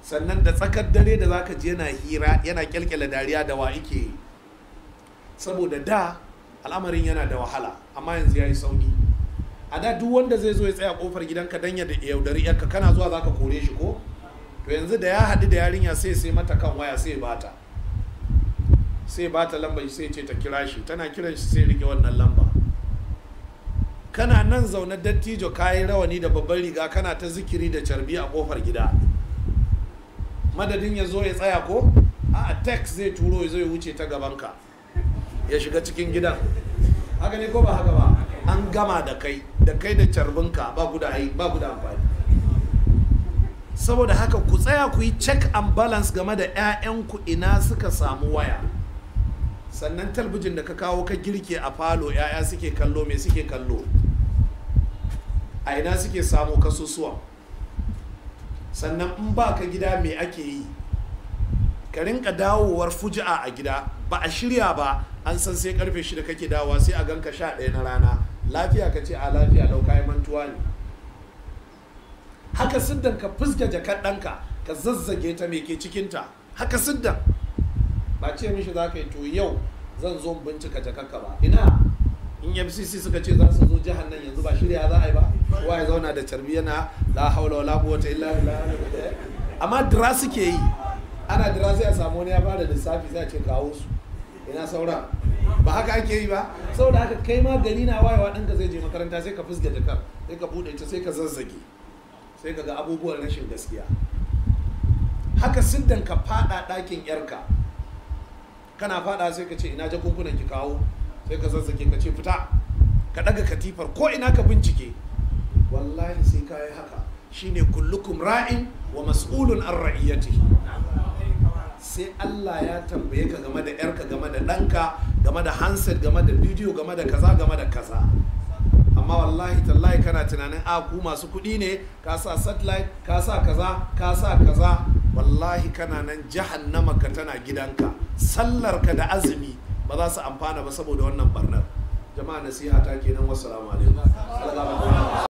sannan da tsakar dare da zaka je yana hira yana kyalkyala dariya da wa ike yi saboda da al'amarin yana da wahala amma yanzu ya yi sauki a da duk wanda zai zo ya tsaya kofar gidanka dan ya yaudari yarka kana zuwa zaka kore shi ko to yanzu da ya haɗu da yarinya sai sai mata kan waya sai bata sai bata lamba sai ce ta kira shi tana kiran shi sai rike wannan lamba kana nan zaune dattijo kayi rawani da babban riga kana ta zikiri da carbi a kofar gida madadin ya zo ya tsaya ko a text zai turo ya zo ya wuce ta gabanka ya shiga cikin gidan haka ne ko ba haka ba an gama da kai da kai da carbinka ba ku da ba ku da amfani saboda haka ku tsaya ku yi check and balance game da 'ya'yanku ina suka samu waya sannan talbijin da ka kawo ka girke a falo 'ya'ya suke kallo me suke kallo a ina suke samu kasusuwa sannan in ba ka gida me ake yi ka rinka dawowar fuji'a a gida ba a shirya ba an san sai karfe shida kake dawowa sai a ganka sha ɗaya na rana lafiya ka ce a lafiya lau kayan mantuwa ne haka siddan ka fuska jakar ɗanka ka zazzage ta me ke cikinta haka siddan ba ce mishi za ka yi to yau zan zo bincika jakarka ba ina in fcc suka ce za su zo jihar nan yanzu ba shirya za a yi ba kowa ya zauna da carbi yana la haula wala quwwata illa billah amma dira suke yi ana dira sai a samu wani ya fara lissafi sai a ce kawo su ina saura ba haka ake yi ba saboda haka kai ma gari na wayewa ɗanka zai je makaranta sai ka fusga jakar sai ka buɗe ta sai ka zazzage sai ka ga abubuwan rashin gaskiya haka siddan ka fada ɗakin yarka kana fada sai ka ce ina jakunkunan ki kawo sai ka zazzage ka ce fita ka ɗaga katifar ko ina ka bincike wallahi sai ka yi haka shine kullukum ra'in wa mas'ulun an ra'iyatihi sai Allah ya tambaye ka game da yarka game da ɗanka game da handset game da bidiyo game da kaza game da kaza amma wallahi tallahi kana tunanin a ku masu kuɗi ne ka sa satellite ka sa kaza ka sa kaza wallahi kana nan jahannama ka tana gidanka sallar ka da azumi ba za su amfana ba saboda wannan barnar jama'a nasiha ta kenan wassalamu alaikum